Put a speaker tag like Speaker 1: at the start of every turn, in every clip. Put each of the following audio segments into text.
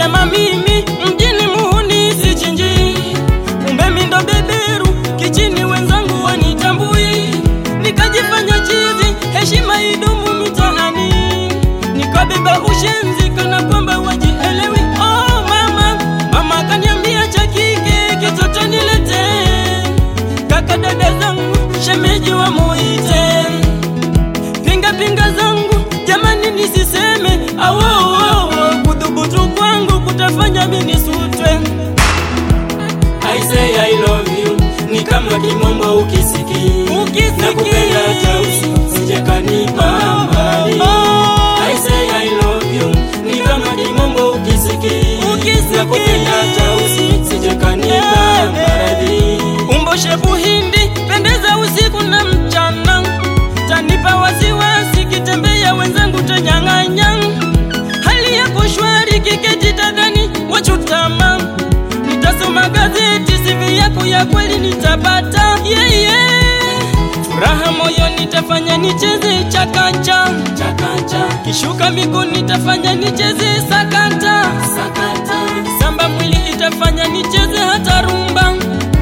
Speaker 1: Nilisema mimi mjini muhuni sichinji, kumbe mi ndo beberu kichini, wenzangu wanitambui, nikajifanya chizi, heshima idumu mitaani, nikabeba ushenzi kana kwamba wajielewi. Oh mama, mama kaniambia cha kike kitoto nilete, kaka dada zangu shemeji wa muite, pinga pinga zangu jamani, nisiseme awo kudhubutu kwangu kutafanya mimi nisutwe. I say I love you ni kama kimombo ukisiki,
Speaker 2: Ukisiki.
Speaker 1: na kupenda tausi sijakanipa mbali. I say I love you ni kama kimombo ukisiki,
Speaker 2: Ukisiki.
Speaker 1: na kupenda tausi sijakanipa mbali. Umbo shepu hindi pendeza usiku na mchana, tanipa wasiwasi kitembea wenzangu tanyang'anya, hali yako shwari kiketi tadhani wachutama, nitasoma gazeti sivi yako ya kweli nitapata yeah, yeah. Furaha moyo nitafanya nicheze chakacha chakacha, kishuka miguu nitafanya nicheze sakata sakata, samba mwili itafanya nicheze hata rumba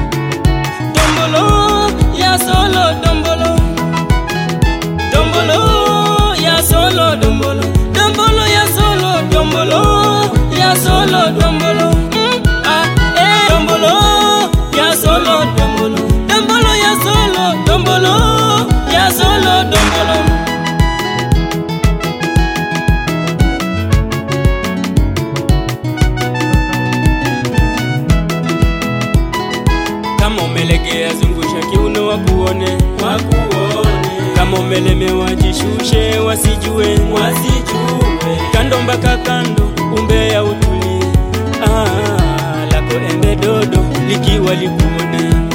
Speaker 1: dombolo ya solo dombolo dombolo ya solo dombolo dombolo ya solo dombolo ya solo dombolo mm, ah, eh. dombolo ya solo dombolo dombolo ya solo dombolo ya solo dombolo kama umelegea zungusha kiuno wakuone wakuone kama umelemewa jishushe wasijue wasijue kando mpaka kando umbea utulie ah, lako embe dodo likiwa likuone